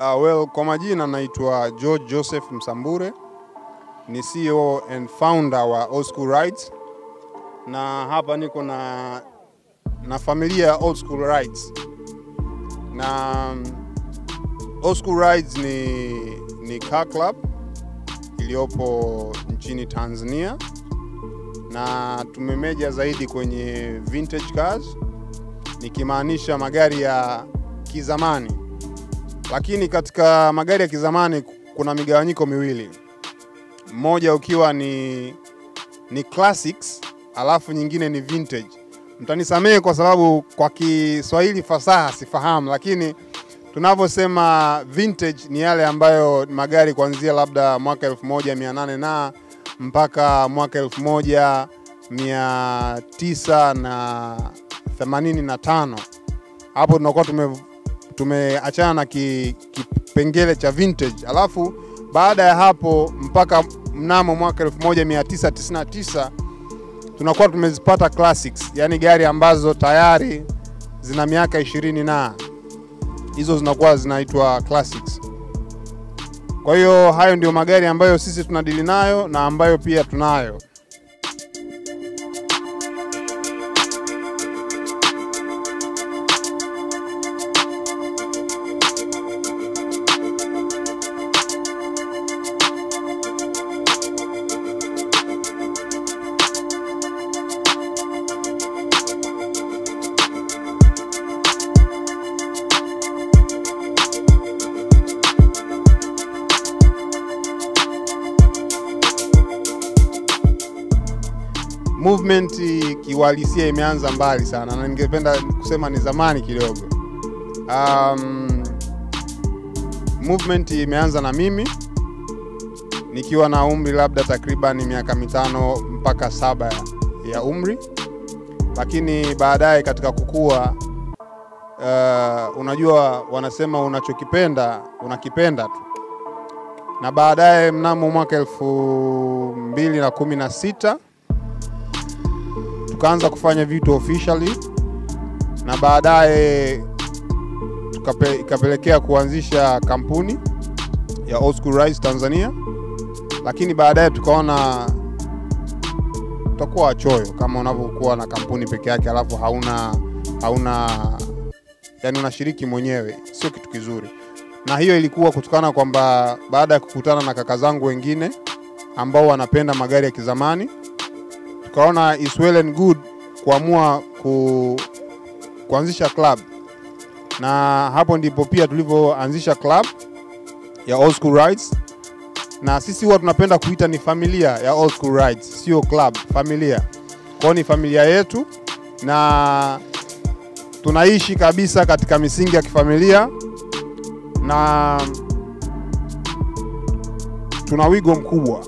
Uh, well, kwa majina naitwa George Joseph Msambure, ni CEO and founder wa Old School Rides, na hapa niko na na familia ya Old School Rides, na um, Old School Rides ni, ni car club iliyopo nchini Tanzania na tumemeja zaidi kwenye vintage cars, nikimaanisha magari ya kizamani lakini katika magari ya kizamani kuna migawanyiko miwili, mmoja ukiwa ni, ni classics alafu nyingine ni vintage. Mtanisamehe kwa sababu kwa Kiswahili fasaha sifahamu, lakini tunavyosema vintage ni yale ambayo magari kuanzia labda mwaka 1800 na mpaka mwaka 1985 hapo tunakuwa tume tumeachana na kipengele ki cha vintage, alafu baada ya hapo mpaka mnamo mwaka 1999 tunakuwa tumezipata classics, yani gari ambazo tayari zina miaka ishirini na hizo zinakuwa zinaitwa classics. Kwa hiyo hayo ndio magari ambayo sisi tunadili nayo na ambayo pia tunayo. movement kiuhalisia imeanza mbali sana na ningependa kusema ni zamani kidogo. Um, movement imeanza na mimi nikiwa na umri labda takriban miaka mitano mpaka saba ya umri, lakini baadaye katika kukua uh, unajua wanasema unachokipenda unakipenda tu, na baadaye mnamo mwaka elfu mbili na kumi na sita tukaanza kufanya vitu officially na baadaye ikapelekea kuanzisha kampuni ya Old School Rides Tanzania, lakini baadaye tukaona tutakuwa wachoyo kama unavyokuwa na kampuni peke yake alafu hauna hauna yani unashiriki mwenyewe, sio kitu kizuri. Na hiyo ilikuwa kutokana kwamba baada ya kukutana na kaka zangu wengine ambao wanapenda magari ya kizamani tukaona is well and good kuamua ku, kuanzisha club, na hapo ndipo pia tulivyoanzisha club ya Old School Rides, na sisi huwa tunapenda kuita ni familia ya Old School Rides, sio club, familia. Kwao ni familia yetu na tunaishi kabisa katika misingi ya kifamilia na tuna wigo mkubwa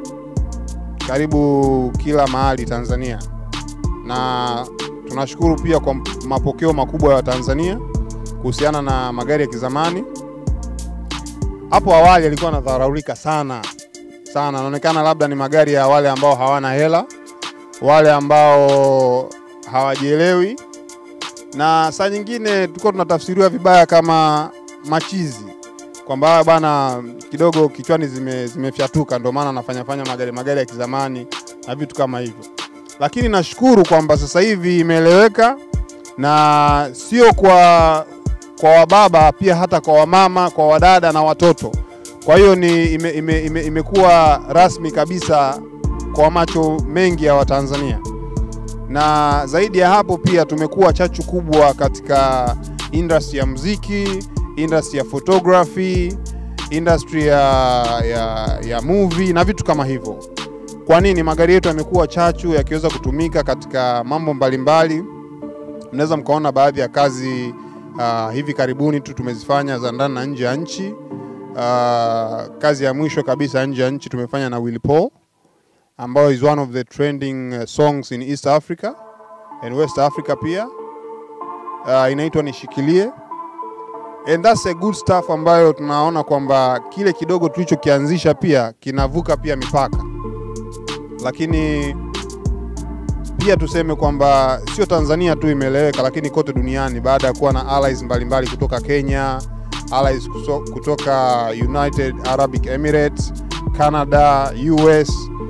karibu kila mahali Tanzania, na tunashukuru pia kwa mapokeo makubwa ya Watanzania kuhusiana na magari ya kizamani. Hapo awali yalikuwa yanadharaulika sana sana, inaonekana labda ni magari ya wale ambao hawana hela, wale ambao hawajielewi, na saa nyingine tulikuwa tunatafsiriwa vibaya kama machizi kwamba bana kidogo kichwani zime, zimefyatuka ndio maana anafanya fanya magari magari ya kizamani na vitu kama hivyo, lakini nashukuru kwamba sasa hivi imeeleweka na sio kwa kwa wababa, pia hata kwa wamama, kwa wadada na watoto. Kwa hiyo ni ime, ime, ime, imekuwa rasmi kabisa kwa macho mengi ya Watanzania, na zaidi ya hapo pia tumekuwa chachu kubwa katika industry ya muziki industry ya photography, industry ya, ya, ya movie na vitu kama hivyo. Kwa nini magari yetu yamekuwa chachu yakiweza kutumika katika mambo mbalimbali? Mnaweza mkaona baadhi ya kazi uh, hivi karibuni tu tumezifanya za ndani na nje ya nchi. Uh, kazi ya mwisho kabisa nje ya nchi tumefanya na Willy Paul ambayo is one of the trending songs in East Africa and West Africa pia. Uh, inaitwa Nishikilie and that's a good stuff ambayo tunaona kwamba kile kidogo tulichokianzisha pia kinavuka pia mipaka, lakini pia tuseme kwamba sio Tanzania tu imeeleweka, lakini kote duniani baada ya kuwa na allies mbalimbali kutoka Kenya, allies kuso- kutoka United Arabic Emirates, Canada, US,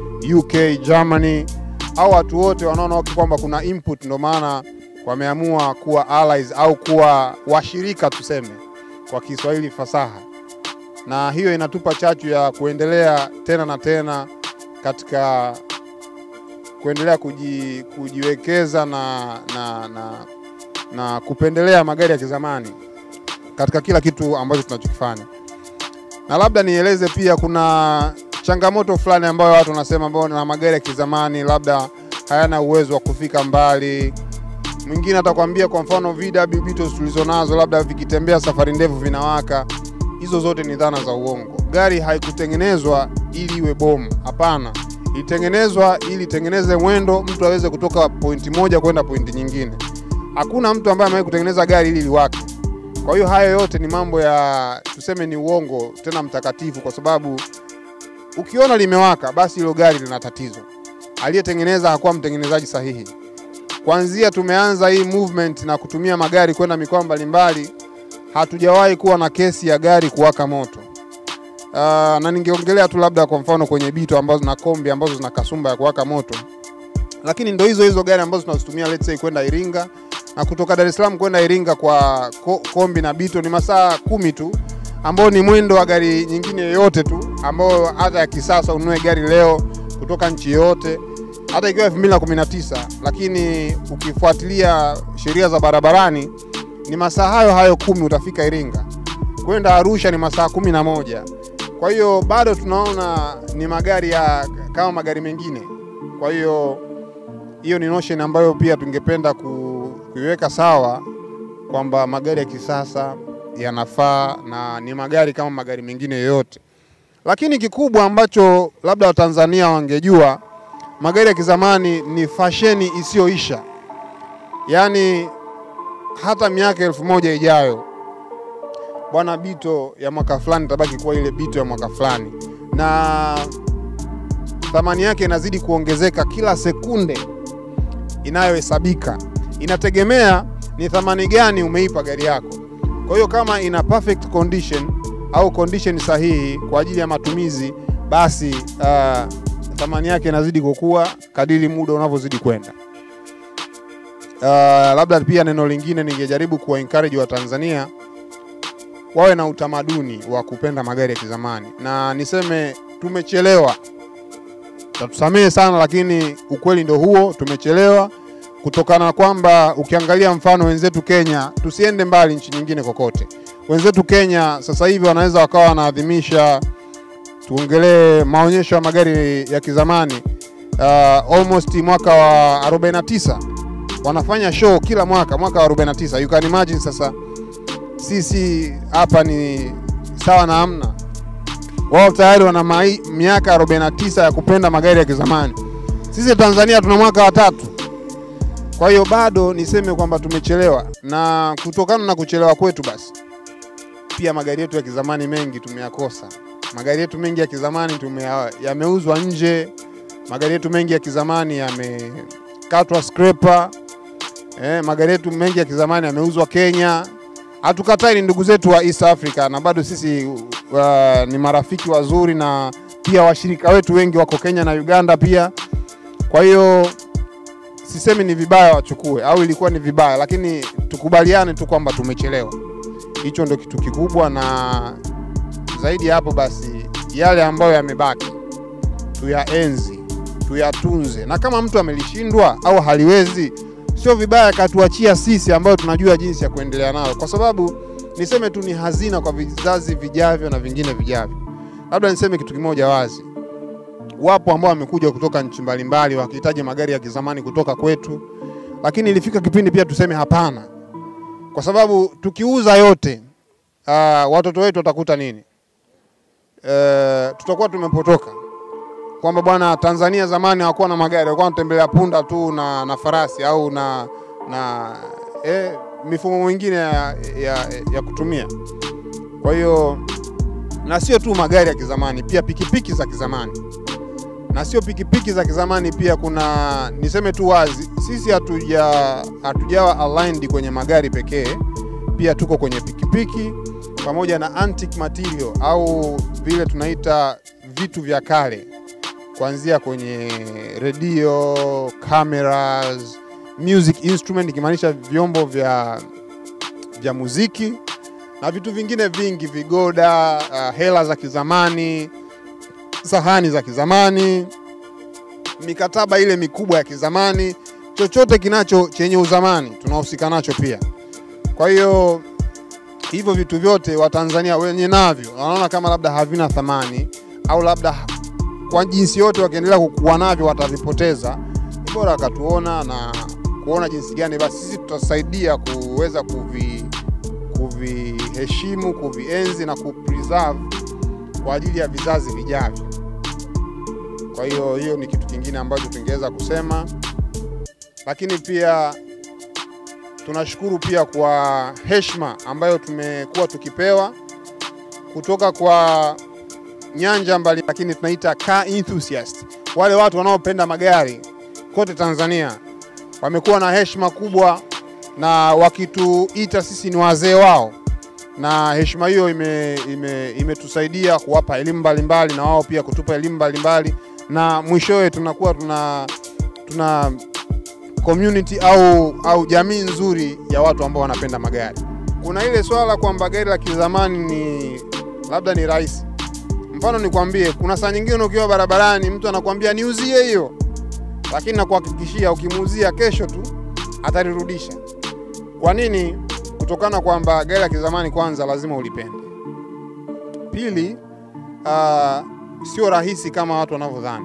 UK, Germany au watu wote wanaona kwamba kuna input, ndio maana wameamua kuwa allies au kuwa washirika tuseme kwa Kiswahili fasaha, na hiyo inatupa chachu ya kuendelea tena na tena katika kuendelea kuji, kujiwekeza na, na, na, na kupendelea magari ya kizamani katika kila kitu ambacho tunachokifanya. Na labda nieleze pia, kuna changamoto fulani ambayo watu wanasema ambao na magari ya kizamani labda hayana uwezo wa kufika mbali. Mwingine atakwambia kwa mfano VW Beetles tulizonazo labda vikitembea safari ndefu vinawaka. Hizo zote ni dhana za uongo. Gari haikutengenezwa ili iwe bomu, hapana. Ilitengenezwa ili itengeneze mwendo, mtu aweze kutoka pointi moja kwenda pointi nyingine. Hakuna mtu ambaye amewahi kutengeneza gari ili liwake. Kwa hiyo hayo yote ni mambo ya tuseme ni uongo tena mtakatifu, kwa sababu ukiona limewaka, basi hilo gari lina tatizo. Aliyetengeneza hakuwa mtengenezaji sahihi. Kwanzia tumeanza hii movement na kutumia magari kwenda mikoa mbalimbali, hatujawahi kuwa na kesi ya gari kuwaka moto. Uh, na ningeongelea tu labda kwa mfano kwenye Bito ambazo na kombi ambazo zina kasumba ya kuwaka moto, lakini ndo hizo hizo gari ambazo tunazitumia let's say kwenda Iringa na kutoka Dar es Salaam kwenda Iringa kwa ko, kombi na Bito ni masaa kumi tu, ambao ni mwendo wa gari nyingine yoyote tu, ambao hata ya kisasa ununue gari leo kutoka nchi yoyote hata ikiwa 2019 lakini ukifuatilia sheria za barabarani ni masaa hayo hayo kumi utafika Iringa. Kwenda Arusha ni masaa kumi na moja. Kwa hiyo bado tunaona ni magari ya kama magari mengine. Kwa hiyo hiyo ni notion ambayo pia tungependa ku, kuiweka sawa kwamba magari ya kisasa yanafaa na ni magari kama magari mengine yoyote, lakini kikubwa ambacho labda Watanzania wangejua magari ya kizamani ni fasheni isiyoisha, yaani hata miaka elfu moja ijayo bwana, Bito ya mwaka fulani tabaki kuwa ile Bito ya mwaka fulani, na thamani yake inazidi kuongezeka kila sekunde inayohesabika. Inategemea ni thamani gani umeipa gari yako. Kwa hiyo kama ina perfect condition au condition sahihi kwa ajili ya matumizi, basi uh, thamani yake inazidi kukua kadiri muda unavyozidi kwenda. Uh, labda pia neno lingine ningejaribu kuwa encourage wa Tanzania wawe na utamaduni wa kupenda magari ya kizamani, na niseme tumechelewa, tatusamehe sana, lakini ukweli ndio huo, tumechelewa kutokana na kwamba ukiangalia mfano wenzetu Kenya, tusiende mbali nchi nyingine kokote, wenzetu Kenya sasa hivi wanaweza wakawa wanaadhimisha tuongelee maonyesho ya magari ya kizamani uh, almost mwaka wa 49 wanafanya show kila mwaka, mwaka wa 49. You can imagine sasa sisi hapa ni sawa na amna, wao tayari wana mai, miaka 49 ya kupenda magari ya kizamani. Sisi Tanzania tuna mwaka wa tatu. Kwa hiyo bado niseme kwamba tumechelewa, na kutokana na kuchelewa kwetu, basi pia magari yetu ya kizamani mengi tumeyakosa magari yetu mengi ya kizamani tume yameuzwa nje. Magari yetu mengi ya kizamani yamekatwa scraper. Eh, magari yetu mengi ya kizamani yameuzwa Kenya. Hatukatai, ni ndugu zetu wa East Africa na bado sisi uh, ni marafiki wazuri na pia washirika wetu wengi wako Kenya na Uganda pia. Kwa hiyo sisemi ni vibaya wachukue au ilikuwa ni vibaya, lakini tukubaliane tu kwamba tumechelewa. Hicho ndio kitu kikubwa na zaidi ya hapo basi, yale ambayo yamebaki tuyaenzi, tuyatunze, na kama mtu amelishindwa au haliwezi, sio vibaya akatuachia sisi ambao tunajua jinsi ya kuendelea nalo, kwa sababu niseme tu ni hazina kwa vizazi vijavyo na vingine vijavyo. Labda niseme kitu kimoja wazi, wapo ambao wamekuja kutoka nchi mbalimbali wakihitaji magari ya kizamani kutoka kwetu, lakini ilifika kipindi pia tuseme hapana, kwa sababu tukiuza yote, uh, watoto wetu watakuta nini? Uh, tutakuwa tumepotoka kwamba bwana, Tanzania zamani hawakuwa na magari, walikuwa wanatembelea punda tu na, na farasi au na, na eh, mifumo mingine ya, ya, ya kutumia. Kwa hiyo na sio tu magari ya kizamani, pia pikipiki za kizamani, na sio pikipiki za kizamani pia. Kuna niseme tu wazi, sisi hatuja hatujawa aligned kwenye magari pekee, pia tuko kwenye pikipiki pamoja na antique material au vile tunaita vitu vya kale, kuanzia kwenye redio, cameras, music instrument, ikimaanisha vyombo vya, vya muziki na vitu vingine vingi, vigoda, uh, hela za kizamani, sahani za kizamani, mikataba ile mikubwa ya kizamani, chochote kinacho chenye uzamani tunahusika nacho pia. Kwa hiyo hivyo vitu vyote Watanzania wenye navyo wanaona kama labda havina thamani au labda kwa jinsi yote wakiendelea kuwa navyo watavipoteza, ni bora wakatuona na kuona jinsi gani basi sisi tutasaidia kuweza kuvi kuviheshimu, kuvienzi na kupreserve kwa ajili ya vizazi vijavyo. Kwa hiyo hiyo ni kitu kingine ambacho tungeweza kusema, lakini pia tunashukuru pia kwa heshima ambayo tumekuwa tukipewa kutoka kwa nyanja mbali, lakini tunaita car enthusiast, wale watu wanaopenda magari kote Tanzania wamekuwa na heshima kubwa na wakituita sisi ni wazee wao, na heshima hiyo imetusaidia ime, ime kuwapa elimu mbalimbali na wao pia kutupa elimu mbalimbali, na mwishowe tunakuwa tuna, tuna community au, au jamii nzuri ya watu ambao wanapenda magari. Kuna ile swala kwamba gari la kizamani ni labda ni rahisi. Mfano nikwambie, kuna saa nyingine ukiwa barabarani mtu anakuambia niuzie hiyo, lakini nakuhakikishia ukimuuzia kesho tu atalirudisha. Kwa nini? Kutokana kwamba gari la kizamani kwanza lazima ulipende, pili uh, sio rahisi kama watu wanavyodhani,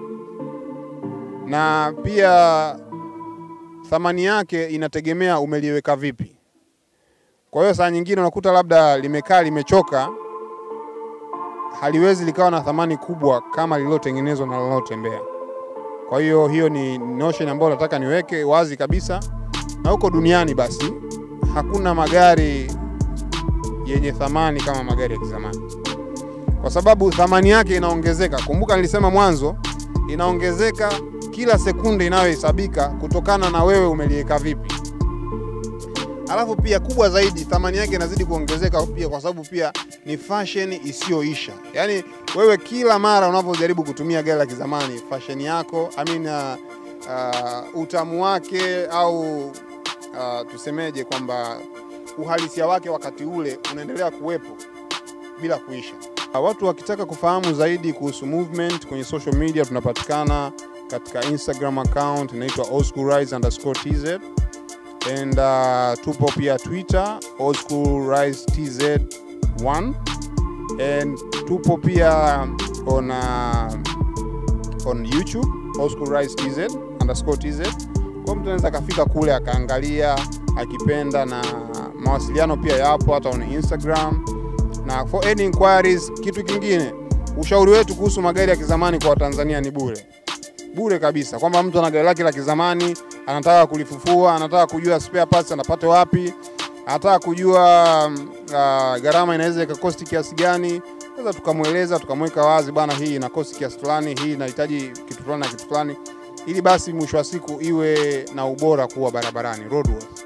na pia thamani yake inategemea umeliweka vipi. Kwa hiyo saa nyingine unakuta labda limekaa limechoka, haliwezi likawa na thamani kubwa kama lililotengenezwa na linalotembea. Kwa hiyo hiyo ni notion ambayo nataka niweke wazi kabisa, na huko duniani basi hakuna magari yenye thamani kama magari ya kizamani, kwa sababu thamani yake inaongezeka. Kumbuka nilisema mwanzo, inaongezeka kila sekunde inayohesabika kutokana na wewe umeliweka vipi. Alafu pia kubwa zaidi, thamani yake inazidi kuongezeka pia kwa sababu pia ni fashion isiyoisha. Yaani wewe kila mara unavyojaribu kutumia gari la kizamani, fashion yako I mean, uh, uh, utamu wake au uh, tusemeje kwamba uhalisia wake wakati ule unaendelea kuwepo bila kuisha. Watu wakitaka kufahamu zaidi kuhusu movement kwenye social media, tunapatikana katika Instagram account inaitwa oldschoolrise underscore tz and uh, tupo pia Twitter oldschoolrise tz 1 and tupo pia on, uh, on YouTube oldschoolrise tz underscore tz. Kwa mtu anaweza akafika kule akaangalia akipenda, na mawasiliano pia yapo hata on Instagram na for any inquiries. Kitu kingine, ushauri wetu kuhusu magari ya kizamani kwa Watanzania ni bure bure kabisa, kwamba mtu ana gari lake la kizamani anataka kulifufua, anataka kujua spare parts anapata wapi, anataka kujua uh, gharama inaweza ikakosti kiasi gani, sasa tukamweleza tukamweka wazi, bwana, hii ina kosti kiasi fulani, hii inahitaji kitu fulani na kitu fulani, ili basi mwisho wa siku iwe na ubora kuwa barabarani roadworthy.